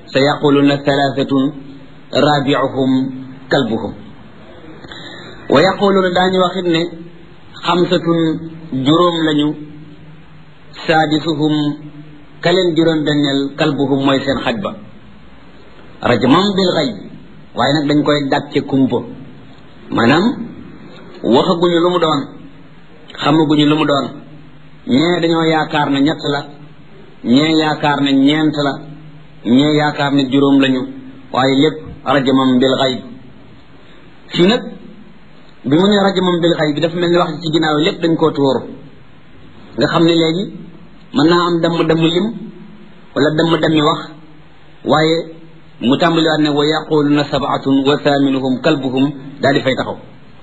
sa yaquluna thalathatun rabiuhum kalbuhum wa yaquluna daañu waxit ne xamsatun juróom lañu saadisuhum kaleen juróom benneel kalbuhum mooy seen xaj ba rajmam bil xayb waaye nag dañ koy dàcce kumpa maanaam waxaguñu lu mu doon xamaguñu lu mu doon ñee dañoo yaakaar ne ñett la ñee yaakaar ne ñeent la ñee yaakaar ne juróom lañu waaye lépp rajmam bil xayb fii nag bi mu ne rajmam bil xayb bi dafa mel ni wax ci ginnaaw lépp dañ koo tuuru nga xam ne léegi mën naa am damm damm lim wala damm dammi wax waaye mu tàmbaliwaat ne wa yaquluna sabatun wa thaminuhum kalbuhum daal di fay taxaw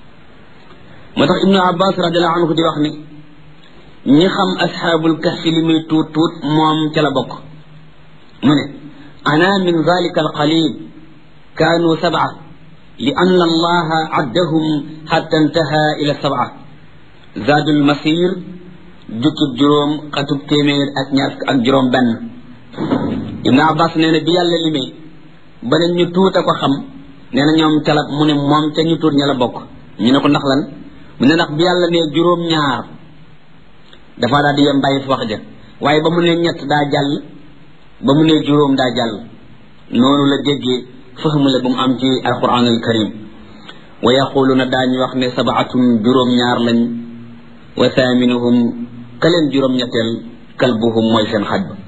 moo tax ibnu abbas radiallahu anhu di wax ni ñi xam asxaabul kahfi li muy tuut tuut moom ca la bokk mu ne ana min zalika alqalil kaanu sab'a li anna allaha addahum xatta intaha ila sab'a zaadul masir jukkib juróom xatub téeméer ak ñaar ak juróom benn ibnu abbas nee na bi yàlla limee ba ne ñu tuuta ko xam nee na ñoom ca la mu ne moom ca ñu tuut ña la bokk ñu ne ko ndax lan mu ne ndax bi yàlla ne juróom ñaar dafa daal di yem bàyyi fi wax ja waaye ba mu ne ñett daa jàll ba mu ne juróom daa jàll noonu la déggee fahmu la bu mu am ci alquran al karim wa yaquluna daañu wax ne sabaatun juróom ñaar lañ wa thaminuhum kaleen juróom ñetteel kalbuhum mooy seen xaj ba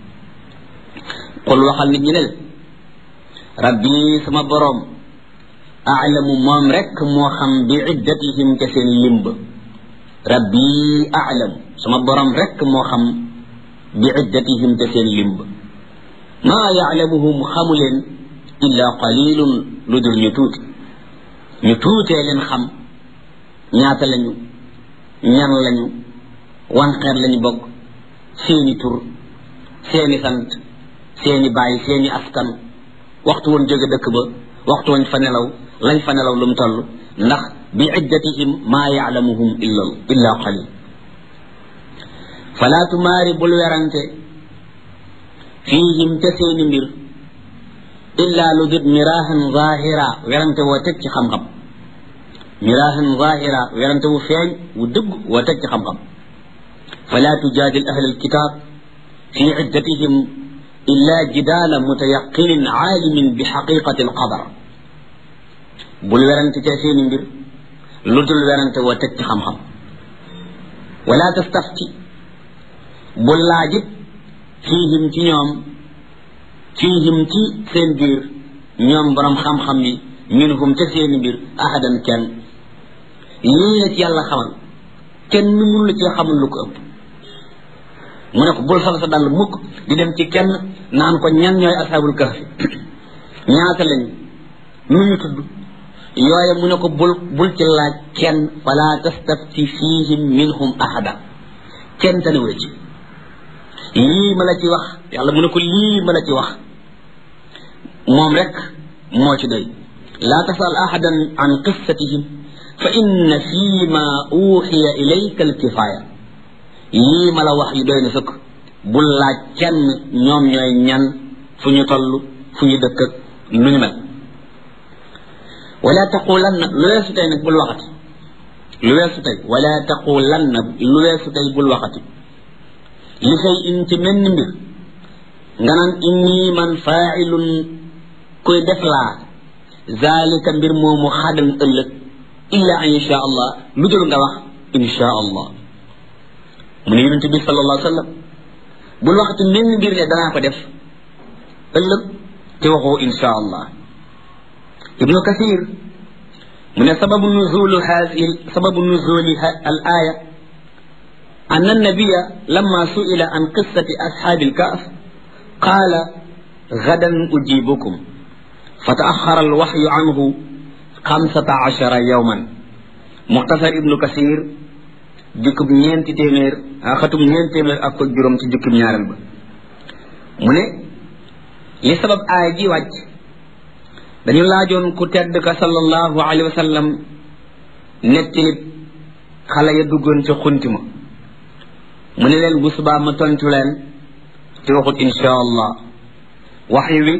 qul waxal nit ñi ne rabbi sama boroom aalamu moom rek moo xam bi iddatihim ca seen limb rabbi aalam sama boroom rek moo xam bi iddatihim ca seen limb maa yaalamuhum xamu leen illa qalilun lu dul ñu tuuti ñu tuutee leen xam ñaata lañu ñan lañu wan xeet lañu bokk seeni tur seeni sant seeni baay seeni askan waxtu woon jóge dëkk ba waxtu woon fa nelaw lañ fa nelaw lu mu toll ndax bi iddatihim maa yaalamuhum illa illa qalil falaa tumaari bul werante fiihim ca seeni mbir illa lu dut miraahan zahira werante woo teg ci xam-xam miraahan zahira werante wu feeñ wu dëgg woo teg ci xam-xam falaa tujaadil ahla alkitab fi iddatihim illa jidaala mutayaqinin aalimin bi xaqiqati alqadar bul werante ca seeni mbir lu dul werante woo teg ci xam-xam wala tastafti bul laajit fiihim ci ñoom fiihim ci seen biir ñoom borom xam-xam yi minhum ca seeni mbir ahadan kenn lii la ci yàlla xamal kenn mënu la ci xamal lu ko ëpp mu ne ko bul sol sa dàll mukk di dem ci kenn naan ko ñan ñooy ashabul kahfi ñaata lañu nu ñu tudd yooye mu ne ko bul bul ci laaj kenn fala tastafti fihim minhum ahada kenn taniwula ci lii ma la ci wax yàlla mu ne ko lii ma la ci wax moom rek moo ci doy laa tasal ahadan an qissatihim fa inna fi ma uxiya ilayka alkifaaya lii ma la wax yi doy na sëkk bul laaj kenn ñoom ñooy ñan fu ñu toll fu ñu dëkk ak nu ñu mel wala taqulanna lu weesu tey nag bul waxati lu weesu tey wala taqulanna lu weesu tey bul waxati li say in ci menn mbir nga naan inni man faailun kuy def laa zalika mbir moomu xadan ëllëg illa an insha allah lu dul nga wax insha allah mu ne yonente bi sallallahu alayhi wa sallam bul waxati menn mbir ne danaa ko def ëllëg te waxoo insha allah ibnu kathir mu ne sababu nuzulu hadi sababu nuzuli al aya أن النبي لما سئل عن قصة أصحاب الكهف قال غدا أجيبكم فتأخر الوحي عنه خمسة عشر يوما مختصر ابن كثير jukkub ñeenti téeméer xatum ñeenti téeméer ak ko juróom ci jukkub ñaareel ba mu ne li sabab aay ji wàcc dañu laajoon ku tedd ka sallallahu alayhi wa sallam nettilit xale ya duggoon ca xunti ma mu ne leen bu subaa ma tontu leen ci waxut insha allah wax wi